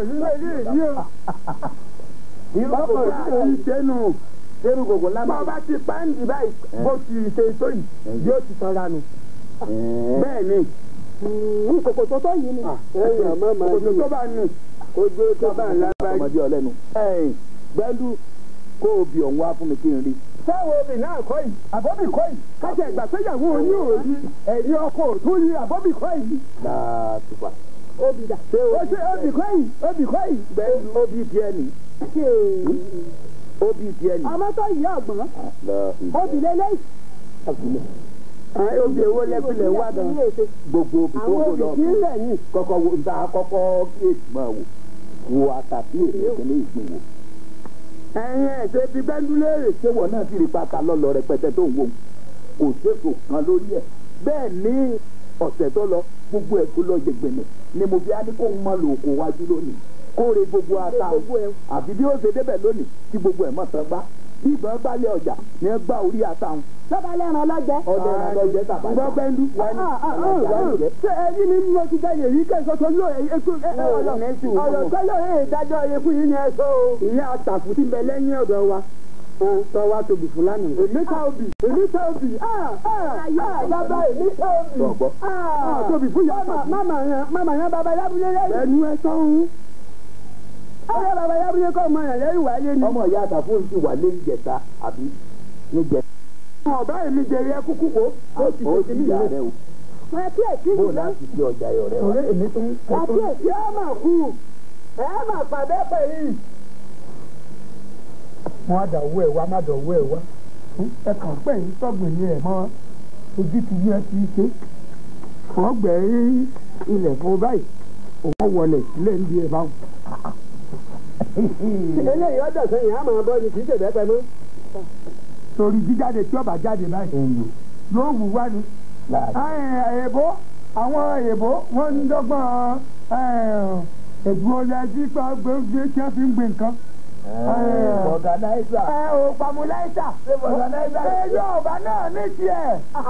[SPEAKER 3] ọkọ̀ yìí sẹ́nu sẹ́nu gbogbo
[SPEAKER 4] bá
[SPEAKER 3] lámà.
[SPEAKER 4] a bá ti pàǹdì báyìí bó ti ṣe tó yìí yóò ti sanra nù. bẹ́ẹ̀ ni
[SPEAKER 2] kòkò tó tó yìí ni.
[SPEAKER 4] kòtò tó bá nù kojú tó bá ń lábàá.
[SPEAKER 3] ọmọdé ọlẹ́nu. gbẹ́ndú kó o bì ọ̀hún wá fún mi kí n rí.
[SPEAKER 4] sáwọn obì náà kọ́ yìí àbọ̀bì kọ́ yìí kájà ìgbà péyàwó oní òòyì ẹ̀rí ọkọ̀ òtún yìí àbọ̀bì kọ́ yìí.
[SPEAKER 3] láàtúfà.
[SPEAKER 2] obì dà.
[SPEAKER 4] ó ṣe obì kọ́ yìí obì kọ́ yìí.
[SPEAKER 3] gbẹ́ndú ó bí tiẹ̀ ní. ó bí tiẹ̀ ní.
[SPEAKER 2] ọmọ tó yí ọgbọ́n
[SPEAKER 3] lọ
[SPEAKER 2] obì lélẹ́yìí.
[SPEAKER 4] obì èwo lẹ́pìlẹ̀ wá gan.
[SPEAKER 3] gbogbo òbí tó
[SPEAKER 4] àwọn
[SPEAKER 3] kò
[SPEAKER 4] obì
[SPEAKER 3] lọ
[SPEAKER 4] tí ń lẹ̀ yìí.
[SPEAKER 3] kọ́kọ́ wo nta kọ́kọ́ kíyèsí máa wò wo àtàtì èmi ìpínlẹ̀ ìpín wò.
[SPEAKER 4] ẹ̀yin ẹ̀ ṣe ti gbẹ́ndú léèrè.
[SPEAKER 3] ṣé wọn náà ti rí pátá lọ́lọ́ rẹpẹtẹ tó ń wò kò séso kan lórí ẹ̀ bẹ́ẹ̀ ní ọ̀sẹ̀ tó lọ gbogbo ẹ̀ tó lọ jẹgbẹ̀nẹ̀ ni mo fi á ní kó ń mọ lòókò wájú lónìí kóore gbogbo ata o àfi bí ó ṣe débẹ̀ lónìí tí gbogbo ẹ̀ mọ̀ tán gbá bí ìbọn gbálẹ̀ ọjà ni ẹ gbá orí ata wọn
[SPEAKER 2] lọ́ba lẹ́ran lọ́jẹ́.
[SPEAKER 3] ọdẹ ẹran lọ jẹ tàbá
[SPEAKER 4] gbọ́ gbẹ́ndú. ṣé ẹyin ni mo ti jẹ́ yèyí kẹ́sọ́ tó lò ẹ̀yìn ètò ọ̀rọ̀ tẹ́lẹ̀ ẹ̀ dájọ́ ẹ̀ fún yín ni ẹ sọ o. ìyá àtàkù ti bẹ lẹ́yìn ọ̀dọ̀ wa sọ wa tóbi fúlàní. èmi ta obì èmi ta obì bàbá èmi ta obì
[SPEAKER 3] Gbọ̀gbọ́.
[SPEAKER 4] tóbi fún yàrá. máma yẹn máma yẹn bàbá yábúlé lẹ́yìn. ẹnu ẹ sọ́hún. ọ̀rẹ́ bàbá yábúlé kọ́ ọmọ yẹn lẹ́yìn wáyé ni.
[SPEAKER 3] ọmọ ìyá àtàfó ti wà lé ìjẹta àbí níjẹ
[SPEAKER 4] ọ̀bá èmi jẹ̀rí ẹ kúkú kó. ó ti
[SPEAKER 3] ó
[SPEAKER 4] ṣe
[SPEAKER 3] ti
[SPEAKER 4] kí
[SPEAKER 3] yà
[SPEAKER 4] nìyẹn.
[SPEAKER 3] rẹ o
[SPEAKER 2] ẹ kí èsì
[SPEAKER 3] bó
[SPEAKER 2] yìí lọ.
[SPEAKER 3] láti fi ọjà ọ̀rẹ́ wa.
[SPEAKER 4] ọ̀rẹ́ èmi tún.
[SPEAKER 2] àti èsì
[SPEAKER 4] ẹ máa kú ẹ máa pàdé pẹ̀ yìí. wọ́n á dà owó ẹ̀ wá má dà owó ẹ̀ wá. ẹ kàn pé yín sọ́gbìn ni ẹ̀ mọ́ ojú ti yẹ ti ṣe. wọ́n gbẹ̀ ilẹ̀ fún báyìí òun wọlé sílẹ̀ ń di ẹ̀ báwọn. eléyìí ọjọ́ sẹ́yìn á máa bọ́ ni kì í ṣèbẹ́ pẹ́ mọ́. torí jíjáde tí ọba jáde báyìí yóò wù wá ni èèbó àwọn èèbó wọ́n ń dọ́gbọ́n ẹ̀dùn ọlẹ́jì pa gbẹ́gbẹ́ tí wọ́n fi ń gbé nǹkan.
[SPEAKER 3] ọ̀gánáísà
[SPEAKER 4] ẹ ò pàmùláìsà
[SPEAKER 3] ọ̀gánáísà
[SPEAKER 4] ẹ yọ̀ọ̀bá náà ní tiẹ̀.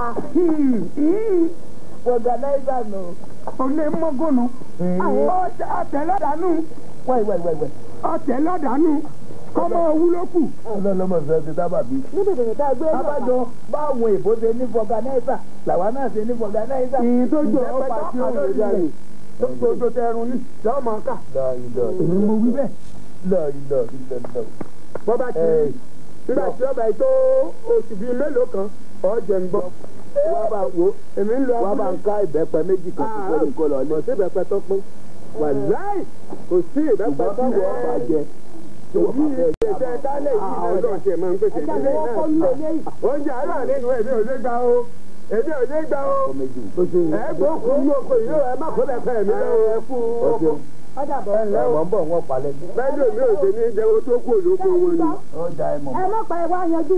[SPEAKER 3] ọ̀gánáísà nù.
[SPEAKER 4] olè mọ́gònù ọ̀tẹ̀ lọ́dàánú
[SPEAKER 3] wáyé wáyé wáyé wáyé.
[SPEAKER 4] ọ̀tẹ̀ lọ́dàánú kọ́mọ wúlò kù.
[SPEAKER 3] ọlọ́lọ́mọ fẹ́ ti sábà bí.
[SPEAKER 2] níbi ìdènà tá a gbé lọ.
[SPEAKER 3] abájọ báwọn èbó ṣe ní fọganáísà làwa náà ṣe ní fọganáísà.
[SPEAKER 4] ìyìn tó jọ ọ̀pá tí ó lè dànù tó tó tẹrun ní lọ́mọ ká.
[SPEAKER 3] lọ́ọ̀lọ́
[SPEAKER 4] èmi mo wí bẹ́ẹ̀.
[SPEAKER 3] lọ́ọ̀lọ́ lọ́ọ̀lọ́.
[SPEAKER 4] bọ́ bá ti rí nígbà tí ọba yìí tó oṣù bíi mélòó kan ọ̀ jẹ̀ ń gbọ́. wá bá wo
[SPEAKER 3] èmi ń lọ
[SPEAKER 4] wá bá ń ká ìbẹ́pẹ méjì kan tó kọ́ ní kó lọ lé. kò sí ìbẹ́pẹ tó pín wàláì kò sí ìbẹ́pẹ tó
[SPEAKER 3] ṣùgbọ́n tí wọ́n bá jẹ tí wọ́n bá fẹ́
[SPEAKER 4] jẹ ṣe kálẹ̀ yìí náà ọlọ́run ṣe máa ń pèsè
[SPEAKER 2] ẹja
[SPEAKER 4] ìdílé
[SPEAKER 2] lọ́wọ́ kọ́
[SPEAKER 4] náà.
[SPEAKER 2] nílé lẹ́yìn.
[SPEAKER 4] oúnjẹ àárọ̀ nínú èmi ò lè gbà o èmi ò lè gbà o.
[SPEAKER 3] ọkọ méjì tó ṣe
[SPEAKER 4] ẹ gbọ́ kú ní oko yìí ó ẹ má kó bẹ́ẹ̀ fẹ́ mi lọ́wọ́ ẹ kú oko.
[SPEAKER 2] ọjà bọ̀
[SPEAKER 3] ẹ mọ̀ ń bọ̀ wọ́n palẹ̀ ní.
[SPEAKER 4] bẹ́ẹ̀ni mi ò ṣe ní jẹ́wọ́ tó kú olóko wọn ni.
[SPEAKER 3] ó da ẹ mọ̀
[SPEAKER 2] ẹ má pa ẹ wá yanjú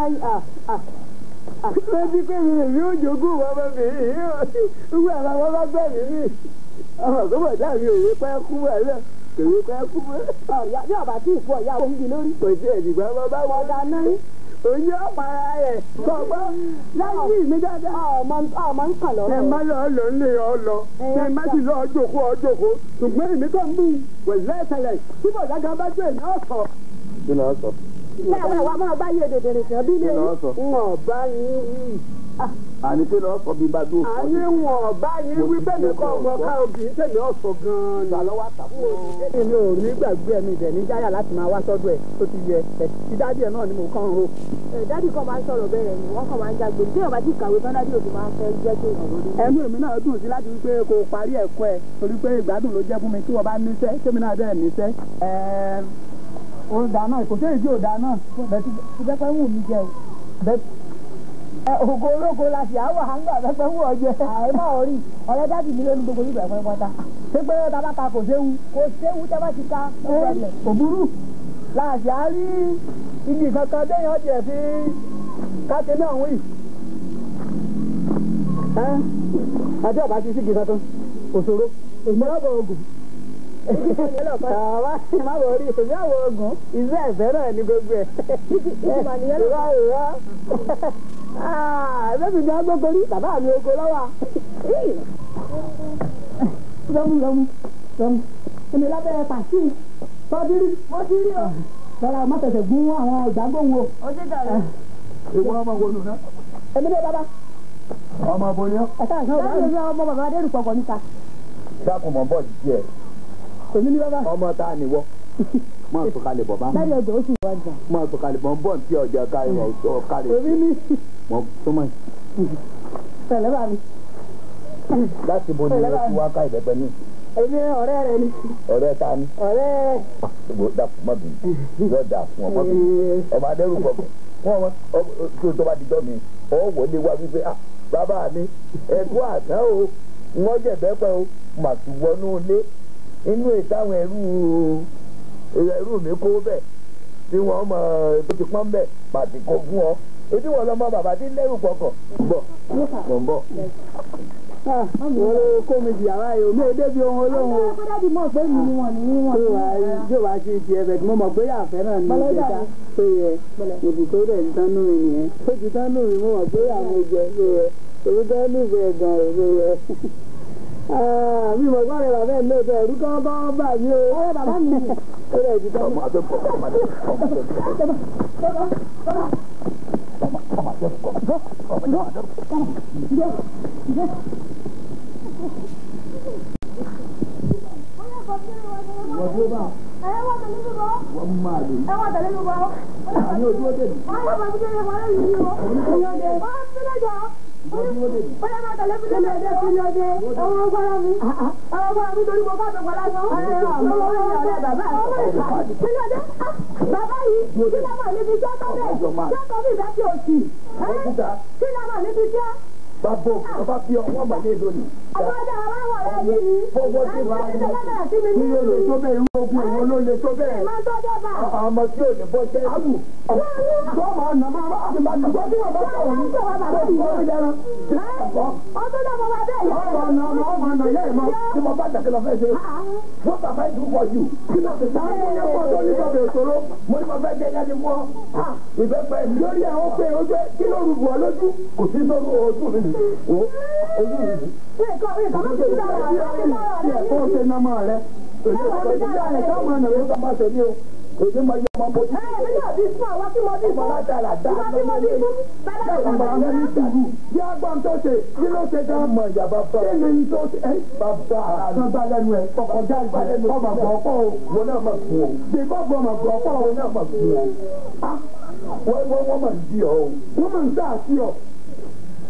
[SPEAKER 4] lọ́jí pé mi lè yóò jogún wọn bá mi yìí wíwú àwọn wọn bá gbẹ̀ mí ní. ọmọ tó bọ̀ dá mi òwe pẹ́ kú ẹ̀ náà kèwé pẹ́ kú mọ́.
[SPEAKER 2] ọ̀yà bí ọ̀bà tí ìfọ̀ ìyá òun gi lórí.
[SPEAKER 4] kò tí ẹ̀ dìgbà wọn bá wọ
[SPEAKER 2] ọ̀dà náà
[SPEAKER 4] oyin ọ̀pára rẹ̀ gbọ̀ngbọ́ láyé mi dáadáa.
[SPEAKER 2] ọmọ ọmọ ń kàn
[SPEAKER 4] ẹ
[SPEAKER 2] lọ́rọ̀. má
[SPEAKER 4] má lọ lọ ní ọ lọ ẹ má sì lọ jòkó ọ jòkó ṣùgbọ́n èmi kàn ń bù wẹ̀lẹ́ ìṣẹ̀lẹ̀ tí bọ̀dá kan bá jẹ́ èmi ọ̀sọ̀.
[SPEAKER 3] kí ló sọ.
[SPEAKER 2] Bẹ́ẹ̀ wá máa bá yé dèdè rìn sàn bí
[SPEAKER 3] kí
[SPEAKER 2] lè
[SPEAKER 3] ló
[SPEAKER 2] rí.
[SPEAKER 3] sọ.
[SPEAKER 4] ń ọ̀bá yín wí.
[SPEAKER 3] àní kí ló sọ bí bá dúró fún
[SPEAKER 4] àní ń ọ̀bá yín wí bẹ́ẹ̀ ni kọ́ ọmọ ká obìnrin tẹ̀mí ọ̀sọ̀ gan-an ni.
[SPEAKER 3] lọ́wọ́ àtàkùn.
[SPEAKER 5] èmi ò ní gbàgbé ẹ̀mí ibẹ̀ ní jáyà láti máa wá sọ́dọ̀ ẹ̀ tó ti yẹ ẹ̀ ti dádì ẹ̀ náà ni mo kàn ń ro.
[SPEAKER 2] Dádì kan máa ń sọ̀rọ̀ bẹ́ẹ̀ ni wọ́n kàn máa ń jágbe. Bí ọba ti kàwé tán dádì òbí máa ń fẹ́ jẹ́ kí èèyàn lórí.
[SPEAKER 5] ẹnu èmi náà dùn sí láti wípé kò parí ẹ̀kọ́ ẹ̀ torí pé ìgbádùn ló jẹ́ fún mi tí wọ́n bá níṣẹ́ kémi náà dẹ̀ níṣẹ́. ẹ̀ẹ́n ó dáa náà kò séyìí tí ò dáa náà bẹ́ẹ̀ ti pẹ́pẹ́ wù mí jẹ o. bẹ́ẹ̀ ẹ ògo ológo la sì áwọ̀ àǹgbà pẹ́pẹ́ wù ọ jẹ.
[SPEAKER 2] Àìmọ́ orí ọ̀rẹ́ dádì mi ló ní gbogbo ìgbà ẹ̀fọn pátá.
[SPEAKER 5] ṣé pé bàbá ta kò séwu.
[SPEAKER 2] Kò séwu tẹ́ bá ti ka ọ̀gbẹ̀lẹ̀.
[SPEAKER 5] kò burú láàṣì á rí igi kankan téèyàn jẹ fi káṣe náà wí. ẹ àti ọba ti sígi kankan kò ṣòro èmi ọ̀bọ̀ ogun. àwa má bọ̀ rí èmi ọ̀bọ̀ ogun iṣẹ́ ẹ̀fẹ́ náà ní gbogbo ẹ̀.
[SPEAKER 2] Ìgbà nìyẹn lọ.
[SPEAKER 5] ìwà ìwà ẹ̀fẹ́ mi ní agbókòrí bàbá mi oko lọ́wọ́. lọ́mú lọ́mú lọ́mú èmi lábẹ́ pàṣẹ tọ́dírí wọ́n ti rí o. lọ́la má tẹ̀sẹ̀ gún àwọn ìdágbóhùn o.
[SPEAKER 2] Ó ṣe dàrú.
[SPEAKER 3] ìwọ ọmọ wo nù náà.
[SPEAKER 5] èmi ní bàbá
[SPEAKER 3] ọmọ bo ni ọ.
[SPEAKER 5] ẹ̀ka ìṣàn ọ̀gá
[SPEAKER 2] Dádì
[SPEAKER 5] mi
[SPEAKER 2] mi ọmọ bàbá Adérùpọ̀ kọ̀ níta.
[SPEAKER 3] dákun mọ̀ bọ́ díẹ̀.
[SPEAKER 5] èmi ní bàbá.
[SPEAKER 3] ọmọ tá a nìwọ. máa tó kalẹ̀ bọ̀ bá.
[SPEAKER 2] Dádì ẹgbẹ́ ó sì wá jà.
[SPEAKER 3] máa tó kalẹ̀ bọ̀ ń bọ̀ tí ọjà kárí ọ̀ kárí.
[SPEAKER 5] èmi ní
[SPEAKER 3] mọ̀ súnmọ́ yìí.
[SPEAKER 5] tẹ̀lé bá mi.
[SPEAKER 3] láti bo ni o ti wá ká ìbẹ́pẹ ní.
[SPEAKER 5] èmi ọ̀rẹ́ rẹ ni
[SPEAKER 3] ọ̀rẹ́ ta ni.
[SPEAKER 5] ọ̀rẹ́
[SPEAKER 3] ìbò dà fún mọ́ bìí. yóò dà fún ọmọ bìí. ọmọ adẹ́rù pọ̀ pọ̀. wọ́n wọ́n kí o tó bá di jọ́ mi. ọ wọlé wá wípé ah bàbá mi ẹ̀kú àtàn o wọ́n jẹ̀bẹ́ pẹ́ o mà tún wọnú ilé inú ìtàwọn ẹrú ẹrú mi kó bẹ̀ tí wọ́n mọ̀ tó ti pọ́n bẹ̀ pàtì kó fún ọ ebi wọn lọ mọ bàbá tí ń lẹ́rù pọkàn bọ̀ mọ̀ ń bọ̀.
[SPEAKER 5] wọ́n ló kó mi di àwa yìí omi èdè bí ohun olóhùn o.
[SPEAKER 2] Àwọn dádì mọ̀ pé mi ni wọ́n ní wọ́n
[SPEAKER 5] tó
[SPEAKER 2] ní
[SPEAKER 5] wà á yóò wá sí ti ẹbẹ̀ tí mo mọ̀ pé àfẹ́ náà ní
[SPEAKER 2] Bọ́lọ́jà
[SPEAKER 5] ìjẹta
[SPEAKER 2] ni.
[SPEAKER 5] tó yẹ òbí tó dẹ̀ ti tán nù mí nìyẹn. ó ti tán nù mí mo mọ̀ pé àwọn ìjẹ tó yẹ òbí tó nù mí ẹ̀gàn rẹ̀ tó yẹ. mi mọ̀ gbọ́dọ̀ bàbá ẹ̀ lóòótọ́ ẹ̀rú kọ́ bá wọn bà mí o.
[SPEAKER 2] Ọ̀rẹ́ bàbá mi ni.
[SPEAKER 5] ó dẹ̀ ti tán.
[SPEAKER 3] ọmọ àti pọ̀ ọmọ àti pọ̀ ọmọ àti pọ̀ ọmọ àti pọ̀ ọmọ àti pọ̀. wọ́n máa lè ní ojú ó dé mi.
[SPEAKER 2] Bàbá yìí, kí ló máa níbi jọ́ tó bẹ̀? Jọ́ tó bí ìdá tí o sì. Kí ló máa níbi jọ́?
[SPEAKER 3] bàbá bàbá fi ọwọ́ mà ní lónìí.
[SPEAKER 2] Àwọn ọjà àwọn àwọn ọ̀rẹ́ yìí ni.
[SPEAKER 3] fọwọ́ sí wa
[SPEAKER 2] Láti ṣe lọ́dọ̀ sí mi ní
[SPEAKER 3] kí ló lè
[SPEAKER 2] ìlú.
[SPEAKER 3] tó bẹ́ẹ̀ irú ogun èwo ló lè tó bẹ́ẹ̀.
[SPEAKER 2] Máa tọ́jọ́ bá.
[SPEAKER 3] ọmọ tí ò ní bọ́ jẹ́ àbù. tó máa nà máa bá àti bá tìgbọ́ tí wọ́n bá sọ̀rọ̀ ní. tó ti wọ́n mi dẹran.
[SPEAKER 2] Ọdún náà mo wá bẹ́ẹ̀ yọ.
[SPEAKER 3] ọ̀rọ̀ ọ̀nà ọmọ ọmọ ọ̀nà yẹ́ ìmọ̀ tí mo bá dàkẹ́ lọ fẹ́ ṣe. What have I do for you? Kí ló ti sáré mo yẹ kó tó ní sọ̀bẹ̀ òṣòro? Mo ní mo fẹ́ jẹ́ yẹn ní fún ọ. Ìbẹ́pẹ lórí ẹ̀ ó pé ojú kí ló rúbù ọ lójú? Kò sí sọ́nù ojú mi nì. Wo ojú mi nì.
[SPEAKER 2] Nǹkan mi kàn máa ti dára rẹ̀ láti dára rẹ̀
[SPEAKER 3] Kó o ṣe nọmọ rẹ. Èyí ò tó ti yá ẹ̀ ká máa nà ló sọ máa tẹ̀lé o. Èyí máa yẹ ọmọ bójú.
[SPEAKER 2] Ẹ ẹ̀ mi náà bí fún àwọn tí mo bí fún.
[SPEAKER 3] Ìmọ̀lá dára dáa.
[SPEAKER 2] Ìwọ tí mo bí fún. Bẹ́ẹ̀
[SPEAKER 3] Bẹ́ẹ̀ ni màá ní sùúrù. Bí agbọ́n tó ṣe, kí ló ṣe gan? Mọ ìyá bàbá. Kí ni tó ṣe? Ẹ bàbá àná bá lẹ́nu ẹ̀ kọ̀kọ̀já ìgbàlẹ̀ kọ́ mà gbọ́ ọ̀pọ̀ o. Wọ́n náà mà fún o. Bí bọ́ọ̀bù mà gbọ́ ọ̀pọ̀ o. Wọ́n náà mà fún o. Wọ́n wọ́n wọ́n mà ń di ọ o. Wọ́n mà ń sá àti ọ.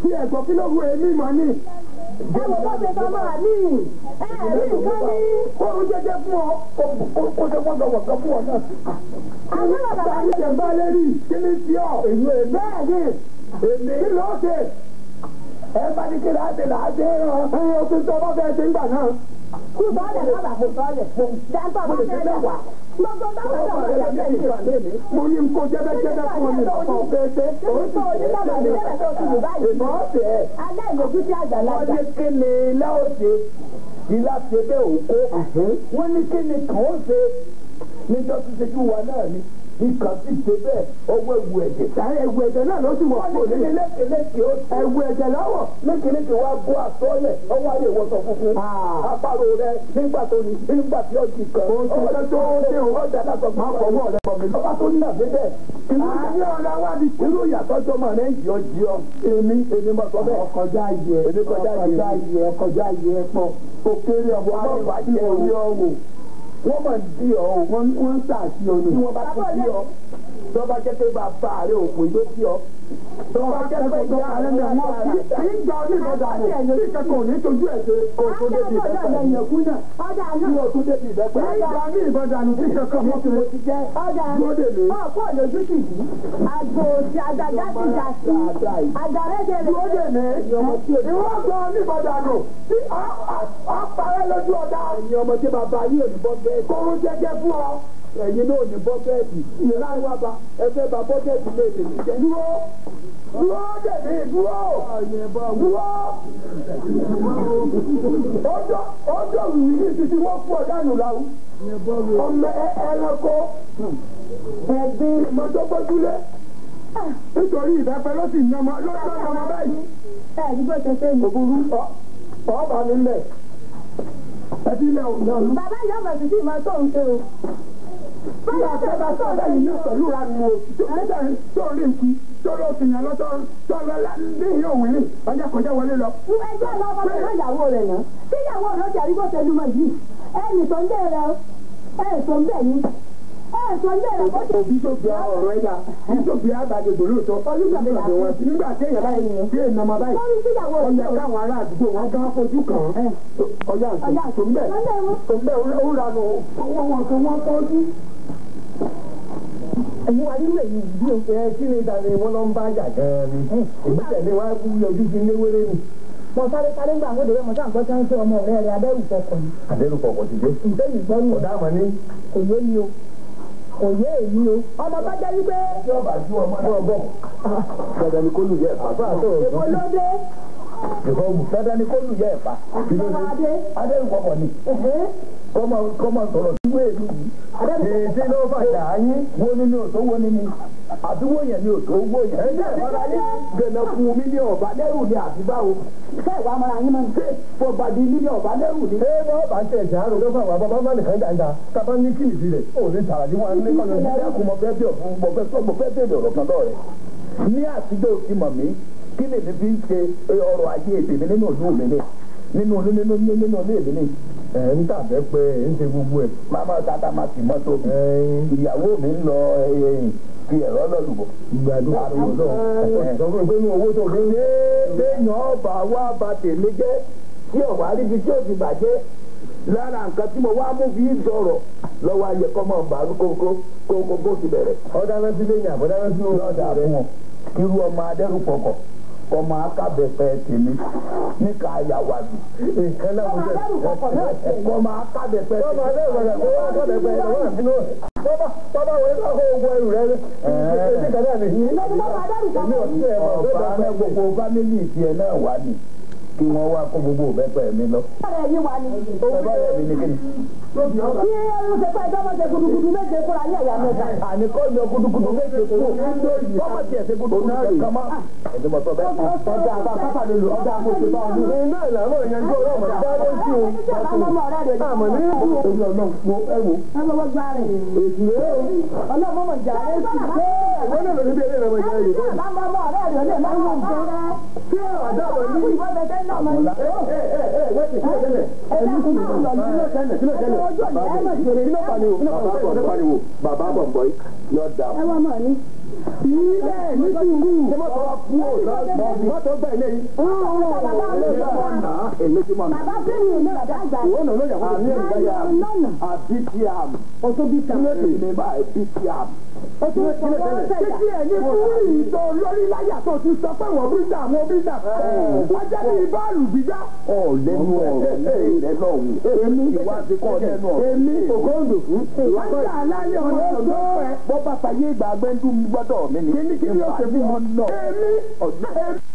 [SPEAKER 4] tí ẹ̀gbọ́n kí ló wù èmi mọ̀ ni.
[SPEAKER 2] ẹ wò bó ṣe sọ máa ní ẹ rí nǹkan ní.
[SPEAKER 3] Kóró jẹjẹ fún ọ, kó ṣe wọ́n lọ́wọ́ kan fún ọ náà.
[SPEAKER 2] àwọn bàbá
[SPEAKER 4] Báyìí
[SPEAKER 2] mi
[SPEAKER 4] jẹ̀ ń bá lérí kí ni sí ọ.
[SPEAKER 3] Èyí ẹ̀
[SPEAKER 4] Bẹ́ẹ̀ ni
[SPEAKER 3] èmi
[SPEAKER 4] kí ló ṣe?
[SPEAKER 3] ẹ bá ní kí láti láti rán.
[SPEAKER 4] Ẹyin o ti sọ bá fẹ́ ṣe ń gbà náà.
[SPEAKER 2] kú sọ́ọ̀lẹ̀ kábà kú sọ́ọ̀lẹ̀ dáńtọ́ bá fẹ́ dà wá. gbogbo báwo ló wà lọ́jọ́ ìṣẹ̀lẹ̀
[SPEAKER 4] Mo ní kó jẹ́bẹ́jẹ́bẹ́ fún ọ ní ọ̀pọ̀ fẹ́ẹ́fẹ́.
[SPEAKER 2] Èso onígbàgbọ́ ìbílẹ̀ tó ti lù báyìí.
[SPEAKER 3] Èmi ọ̀sẹ̀
[SPEAKER 2] Aláìlójú sí
[SPEAKER 3] wọ́n
[SPEAKER 2] àgbàlagbà.
[SPEAKER 3] ní kí ni ilá ó ṣe ilá ṣe bẹ́ẹ̀ ò kó wọ́n ní kí ni kàn ó ṣe níjọ́ tó ṣe kí wa náà ni ikàn sì ṣe bẹ́ẹ̀ ọwọ́ ewu ẹ̀jẹ̀.
[SPEAKER 4] Sáré ewu ẹ̀jẹ̀ náà ló sì wọ̀
[SPEAKER 3] wọ́n
[SPEAKER 4] kúrò
[SPEAKER 3] ní kí ni
[SPEAKER 4] nílé.
[SPEAKER 3] lékeleke ó ṣe
[SPEAKER 4] Ewu ẹ̀jẹ̀ lọ́wọ́.
[SPEAKER 3] lékeleke wa bó àtọ́lẹ̀ ọwọ́ ayé ìwọ̀sọ̀ funfun apárò rẹ nígbà tó ní nígbà tí ó ti kàn
[SPEAKER 4] Ohun tó fẹ́ tó ó ṣe o.
[SPEAKER 3] ọjà náà sọ fún
[SPEAKER 4] Má fọwọ́ rẹ bọ̀ mí.
[SPEAKER 3] ọba tó ní àbẹ́bẹ̀
[SPEAKER 4] Àní ọ̀la wá di
[SPEAKER 3] irú ìyàtọ̀ jọmọ rẹ ń yọ jí ọ èmi èmi mọ̀ sọ bẹ́ẹ̀.
[SPEAKER 4] ọkọjá yẹ
[SPEAKER 3] Èmi kọjá yẹ.
[SPEAKER 4] ọkọjá yẹ ọkọjá yẹ pọ̀ òkèrè ọ̀bọ̀
[SPEAKER 3] Wọ́n bá jẹ orí ọ̀wọ̀ wọ́n máa ń di ọ̀
[SPEAKER 4] wọ́n wọ́n ń sàṣì ọ̀nà.
[SPEAKER 3] tí wọ́n bá ti di ọ̀ tó bá jẹ́ pé bàbá rẹ̀ òpin ló di ọ̀ tó bá jẹ́ pé ìyá rẹ̀
[SPEAKER 4] Àlẹ́
[SPEAKER 3] náà
[SPEAKER 4] wọn kì í gba onígbọ̀dà mọ̀ bí kankan ò ní tójú ẹ̀ ṣe kó tó débi ìbẹ́pẹ́.
[SPEAKER 2] Ọjà
[SPEAKER 3] tí
[SPEAKER 2] náà.
[SPEAKER 3] o tún débi
[SPEAKER 4] Kì
[SPEAKER 3] ìbẹ́pẹ́.
[SPEAKER 4] í gba ní ìbọ̀dà nù bí kankan mọ́
[SPEAKER 3] mo ti jẹ́
[SPEAKER 2] Ọjà
[SPEAKER 4] dúró dè mí.
[SPEAKER 2] ọ̀pọ̀ lójú sì bí. Àgbò òsì àgbàjá ti jà sí. Àgbàrẹ́jẹ rẹ̀.
[SPEAKER 4] Dúró dè mí. Ìwọ́n gba onígbọ̀dà nù tí ọ parẹ́ lójú ọ̀dà.
[SPEAKER 3] ẹ̀yin ọmọ tí bàbá yìí ò ní bọ́ bẹ́ẹ̀
[SPEAKER 4] Kóró jẹ́jẹ́ fún ọ.
[SPEAKER 3] ẹ̀yin náà ò ní bọ́ bẹ́ẹ̀dì ìlà wa ba ẹgbẹ́ bá bọ́kẹ́tì lè tèmi jẹ́.
[SPEAKER 4] Dúró dúró dè mí dúró dúró. Ọjọ́ ọjọ́ wìwì ní títí wọ́n fún ọ̀dà nù láwù. Ọmọ ẹ- ẹranko ẹ̀gbin mọ́tòkọ́júlé. Nítorí ìbẹ́pẹ́ ló sì ń nọmọ ló ń nọmọ báyìí.
[SPEAKER 2] Ẹ ní bó ṣe ṣe ní.
[SPEAKER 4] Òbúrú ọ̀ọ́bà mi lẹ̀. Ẹbí ilẹ̀ ò náà.
[SPEAKER 2] Bàbá ìyá ọmọ sì sì máa tó ń ṣe o.
[SPEAKER 4] Bí àṣẹ bá sọ bẹ́ẹ̀ yìí náà pẹ̀lú ìranu o. Nígbà tó rí nkí tó ló fi yàn lọ́tọ́ tó lọ ní ìyá òun rìn ọjà kọjá wọlé lọ.
[SPEAKER 2] Ẹgbẹ́ lọ bá fẹ́ ìyàwó rẹ̀ náà. Tí ìyàwó rẹ̀ jẹ́ àrígbó ṣe lúmọ̀ yìí. Ẹnì tó ń bẹ̀ rẹ̀ o. Ẹ̀ tó ń bẹ̀ yín. Ẹ̀ tó ń bẹ̀ rẹ̀ bó ṣe.
[SPEAKER 4] Òbí tó bí ọ̀rọ̀ ẹ̀yà bí tó bí àgbàdìgbò lóòótọ́.
[SPEAKER 2] Olúgbàdìgbò
[SPEAKER 4] wọn sí nígbà tí èèyàn báyìí tí èèyàn máa báyìí.
[SPEAKER 2] Wọ́n rí sí ìyàwó rẹ̀
[SPEAKER 4] Ọjà
[SPEAKER 2] o.
[SPEAKER 4] káwọn ará àdúgbò wọn gán fojú kàn án. Ọjà
[SPEAKER 2] Ọjà
[SPEAKER 4] tó ń bẹ̀
[SPEAKER 2] Lọ́lẹ̀ wọn.
[SPEAKER 4] tó ń bẹ̀ ó ranu wọ́n wọn kan wọ́n tọ́jú.
[SPEAKER 3] ẹ̀yin wa nínú èyí bí o ẹ kí ni ìdàgbé wọn lọ ń bá jà gan-an ni èmi tẹ̀lé wa kú yọjú sí léwéré ni.
[SPEAKER 2] Mo sáré sáré gbà wọ́n dèrè mo sáà gbọ́ sáńsẹ́ ọmọ ọ̀rẹ́ rẹ̀ adẹ́rù kọkọ̀ ni.
[SPEAKER 3] àdéhùn kọ̀ọ̀kan ti dé.
[SPEAKER 2] Ǹjẹ́ yìí gbọ́ nù?
[SPEAKER 3] ọ̀dà àmọ́ ní.
[SPEAKER 2] Kò yé mi o. Kò yé èmi o. Ọmọ bá jẹ́ wípé
[SPEAKER 3] tí ọba ju ọmọ náà bọ̀. dandan ni kó lù yẹ ẹ̀fà. bàbá àtọ̀
[SPEAKER 2] èwo ló dé?
[SPEAKER 3] ìfọwọ́ dandan ni kó lù yẹ ẹ̀fà. kí ló dé?
[SPEAKER 2] Bàbá Adé.
[SPEAKER 3] adéhùn kọ̀ọ̀kan ni.
[SPEAKER 2] Ẹ̀hẹ́.
[SPEAKER 3] kọ́mọ kọ́mọ sọ̀rọ̀ sí wéèlú yìí. èsì ló fàjà yín wo ni ní òtó wo ni ní àdúgbò yẹn ní òtó owó yẹn. ẹ jẹ́ ìfọdà yín gbẹ̀nà fún mi ní ọ̀bá lẹ́rù ni àti báwo.
[SPEAKER 2] Ṣé ìwà ọmọ yín máa ń
[SPEAKER 3] ṣé fọba di ní ọ̀bá lẹ́rù ni. ẹ bá bá tẹ̀ ṣe àrùn lọ́fà wà bàbá bá nìkan dáńdá tábà ní kí nìdí rẹ̀ ò ní tààrà ní wọn ní kọ́nà ní ẹkùn mọ̀ fẹ́ bí ọ̀fun mọ̀ fẹ́ sọ mọ̀ fẹ́ bèèrè ọ̀rọ̀ kan lọ́rẹ̀. ní àtijọ́ ti mọ̀ mí kí lè ní fi ń ṣe ọrọ̀ ajé ètè mi nínú ìlú mi ní nínú nínú nínú nínú ilé mi ní. ẹ ń tàbẹ́ pé ẹ ń ṣe gbogbo ẹ̀. máma tata ma sì mọ́tò mi. ìyàwó mi ń lọ fi ẹ̀rọ lọ́lùbọ̀. ìgbàdo àrùn náà. sọ fún mi pé ní owó tó fi ń lé léèyàn ọba wa ba tèmi jẹ́ tí ọ̀wá ríbi tí ò ti bàjẹ́ lára nǹkan tí mo wá mú fi sọ̀rọ̀ lọ́wọ́ ayẹ kọ́ mọ̀ bá kókó kókó kó ti bẹ̀rẹ̀. ọ̀dà náà ti léyìn àbọ̀dá náà ti lóyún ọ̀dà rẹ̀ wọn. irú ọmọ adẹ́rùpọ̀kọ̀ ọmọ akábẹ̀fẹ̀ tèmi níka àyàwádìí. nǹkan náà mo jẹ́ ọmọ akábẹ̀fẹ̀ tèmi. ọmọ adẹ́rùpọ̀kọ̀ ọmọ akábẹ̀fẹ̀ tèmi. bàbá bàbá wọlé bá kó ogun ẹrù rẹ. ẹ̀ẹ́dẹ́gbẹ̀rún kan náà nìyí. èmi ò sí ẹ̀ mọ̀ ọ̀fà rẹ̀ gbogbo fámìlì tiẹ̀ náà wà ní kí wọ́n wá kó gbogbo òbẹ́pẹ́ mi lọ.
[SPEAKER 2] ọ̀rẹ́ yín wá ní?
[SPEAKER 3] ọba rẹ̀ mi ní kíni.
[SPEAKER 2] Kí ẹrú ṣe pẹ́ ìjọba ṣe gudugudu méje fúnra ní ẹ̀yà mẹ́ta.
[SPEAKER 3] àní kọ́ yọ gudugudu méje kú kọ́mọ tiẹ̀ ṣe gudugudu kankan mọ́. ẹ̀dùn mọ̀ sọ bẹ́ẹ̀.
[SPEAKER 4] Ọjà àbá pápá lè lò ọjà àmọ̀ṣe bá ọdún.
[SPEAKER 3] iná ìlànà ìyanjú ọ̀rọ̀ ọ̀mọ̀ bá ló sí o.
[SPEAKER 2] Ẹni tí ọ̀la ọmọ ọ̀rẹ́ rẹ̀
[SPEAKER 3] àmọ̀ ní ìlú.
[SPEAKER 4] Orí ọ̀nà wo ẹ wo.
[SPEAKER 2] ẹ lọ́wọ́ gbá rẹ̀.
[SPEAKER 4] Èsì rẹ̀ o.
[SPEAKER 2] Ọlọ́mọ mọ̀ jà rẹ̀ sí pé
[SPEAKER 3] wọ́n náà lọ sí bí eré ìrànwọ́ ìyá yìí.
[SPEAKER 2] ẹni tí ọ̀la ọmọ ọ̀rẹ́ rẹ̀ lè máa ń wọ̀ nǹkan rẹ̀.
[SPEAKER 3] kí àdá wọ̀ ní.
[SPEAKER 2] Ìwọ́n bẹ tẹ́ náà mọ̀ ní.
[SPEAKER 3] ẹ ẹ ẹ ẹ wẹ́ẹ̀tì kí ló tẹ́lẹ̀.
[SPEAKER 2] Ẹ̀dá kún náà lọ ní ilé tẹ́lẹ̀.
[SPEAKER 3] kí ló tẹ́lẹ̀.
[SPEAKER 2] Ojú ọ̀nà ẹ̀ mọ̀ jèrè
[SPEAKER 3] kí ló pariwo. bàbá bọ̀ pariwo. bàbá bọ̀ bọ̀ yóò dà.
[SPEAKER 2] Ẹ wá mọ̀ ní.
[SPEAKER 4] ilé ní sùúrù. ṣé mọ́tò wa kú ò lọ́sọ̀ọ́ mọ́tò gbà ilé yìí.
[SPEAKER 3] èmi tí mo nà.
[SPEAKER 2] bàbá fẹ́mi ní bàbá àgbà
[SPEAKER 4] ìwọ náà ló yẹ kó
[SPEAKER 3] àmì ẹ̀ka yà àbí tí a mọ̀.
[SPEAKER 2] ọtún bí kan
[SPEAKER 3] èmi báyìí bí tí a mọ̀.
[SPEAKER 2] ọtún fọwọ́ sẹ̀dá
[SPEAKER 4] títí ẹ̀ ní fúrì tó lórí láyà tó ti sọ pé wọ́n bíríta àwọn bíríta. ọjà bíi bọ́ọ̀lù gbígbá.
[SPEAKER 3] ọ̀ lẹ́nu ọ̀rọ̀ lẹ́yìn rẹ lọ́hùn. èmi ìwádìí kọ́ lẹ́nu ọ̀rọ̀.
[SPEAKER 4] èmi ògóńdò fún. wọ́n ń jà lálẹ́ ọ̀rọ̀ tó fẹ́.
[SPEAKER 3] bọ́ bá fàyè ìgbà gbẹ́ndú gbọ́dọ̀ mi ni.
[SPEAKER 4] kí ni kí ni ó ṣe fún wọn náà. èmi
[SPEAKER 3] ọ̀dọ́
[SPEAKER 4] èmi